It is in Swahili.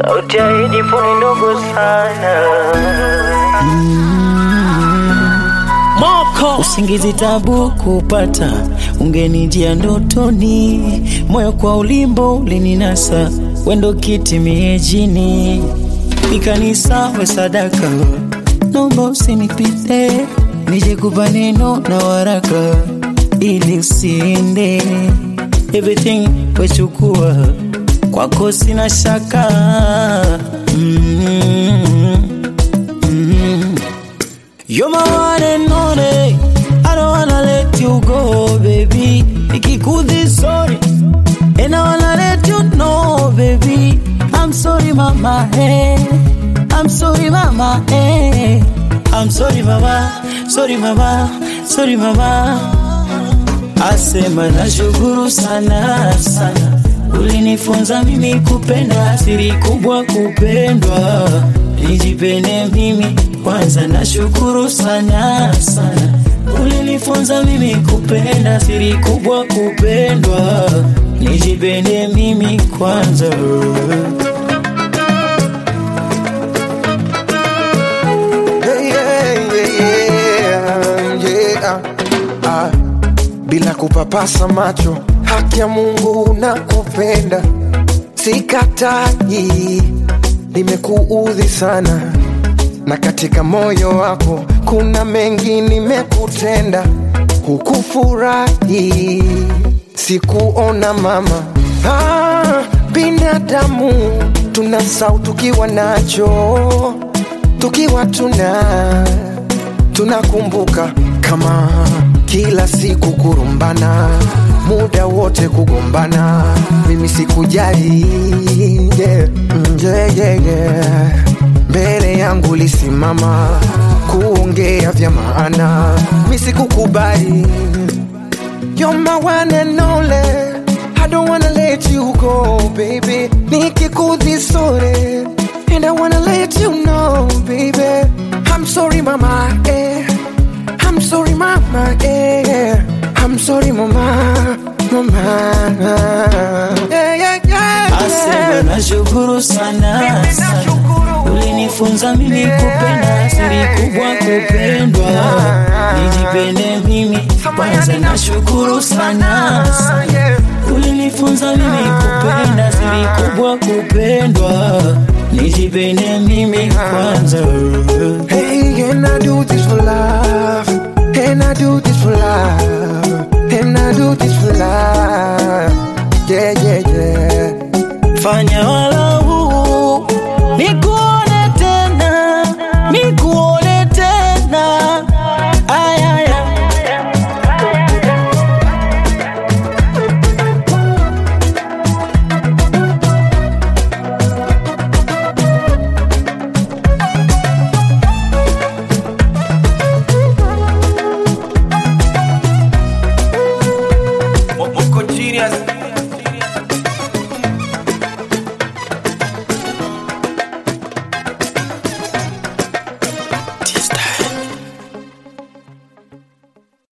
sauti ya headphone ndogo sana. Moko usingizi tabu kupata, ungenijia ndotoni, moyo kwa ulimbo ulininasa, wendo kiti miejini, ikanisa we sadaka, nomba usinipite, nije kupa neno na waraka, ili usiende, everything wechukua, kwako sina shaka mm mm You're my one and only. I don't wanna let you go, baby. Ikikudhi sorry, and I wanna let you know, baby. I'm sorry, mama. Hey, I'm sorry, mama. Hey, I'm sorry, mama. Sorry, mama. Sorry, mama. Asema nashukuru sana sana, ulinifunza mimi kupenda, siri kubwa kupendwa, nijipende mimi kwanza. Nashukuru sana sana, ulinifunza mimi kupenda, siri kubwa kupendwa, nijipende mimi kwanza. Yeah, yeah, yeah, yeah. Ah, bila kupapasa macho, haki ya Mungu nakupenda, sikatai, nimekuudhi sana, na katika moyo wako kuna mengi nimekutenda, hukufurahi, sikuona mama. Ah, binadamu tunasau tukiwa nacho tukiwa tuna tunakumbuka kama kila siku kurumbana muda wote kugombana mimi sikujali yeah. Mm, yeah, yeah, yeah. mbele yangu lisimama kuongea vya maana mi sikukubali You're my one and only. I don't wanna let you go, baby. Nikikudhi sorry, and I wanna let you know, baby. I'm sorry, mama. Eh. I'm sorry, mama. Eh. I'm sorry, mama. Mama. Yeah, yeah, yeah. Asema yeah. nashukuru sana sana, ulinifunza mimi kupenda, siri kubwa kupendwa, nijipende mimi kwanza. Nashukuru sana sana, ulinifunza mimi kupenda, siri kubwa kupendwa, nijipende mimi kwanza. Hey, and I do this for love. And I do this for love. And I do this for love. Yeah, yeah, yeah. Fanya wala